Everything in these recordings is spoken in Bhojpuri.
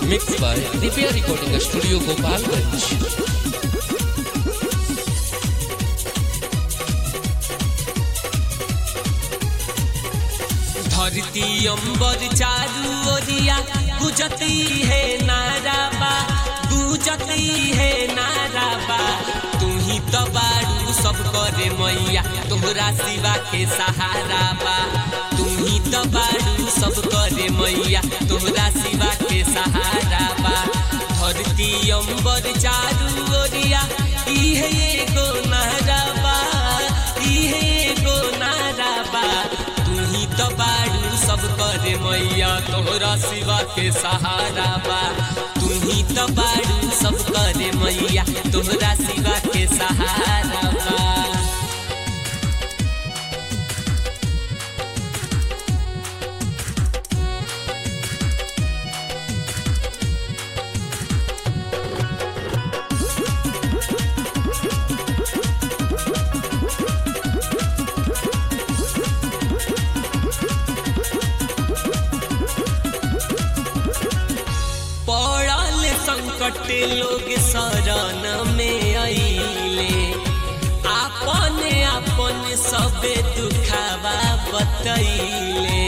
Mixed by Dipiya Recording Studio Gopalganj. धरती अंबर चारू ओरिया गुजती है नाराबा गुजती है नाराबा तू ही तो बारू सब करे मैया तोहरा सिवा के सहारा बा तू ही तो बारू सब करे मैया तोहरा सिवा के सहारा बा धरती अंबर चारू ओरिया इहे एगो नाराबा इहे एगो नाराबा तू ही तो बारू सब करे मैया तोहरा सिवा के सहारा बा तू ही तो बारू सब करे मैया तोहरा सिवा के सहारा बा पड़ल संकट लोग शरण में अइले आपन आपन सबे दुखावा बतैले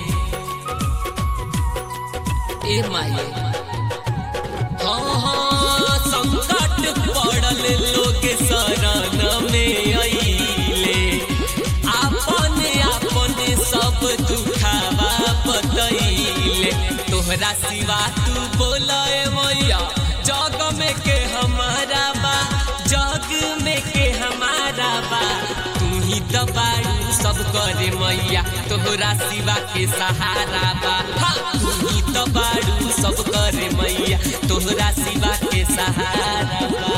ए माये हाँ हाँ संकट पड़ल लोग शरण में अइले आपन आपन सब दुखावा बतैले तोहरा सिवा तू बोले मैया जग में के हमारा बा जग में के हमारा बा तू ही तो बारू सब करे मैया तोहरा सिवा के सहारा बा हाँ, तू ही तो बारू सब करे मैया तोहरा सिवा के सहारा बा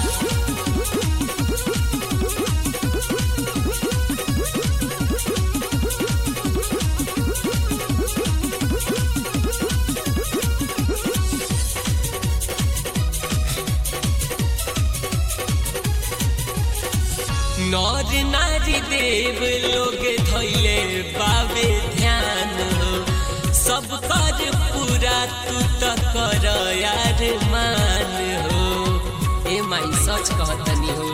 नर नारी देव लोग धैले बाबे ध्यान हो सब कर पूरा तू तो कर यार मान हो ए माई सच कहतनी हो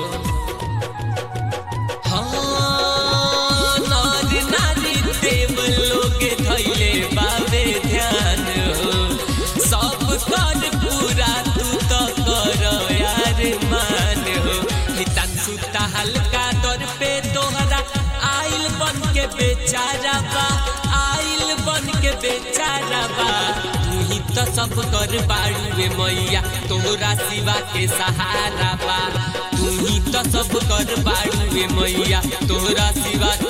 हाँ नर नारी देव लोग धैले बाबे ध्यान हो सब कर पूरा तू तो कर यार मान हो हितांशु हल्का दर पे तोहरा आइल बन के बेचारा बा आइल बन के बेचारा बा तू ही तो सब कर बाड़ुए मैया तोहरा सिवा के सहारा बा तू ही तो सब कर बाड़ुए मैया तोहरा सिवा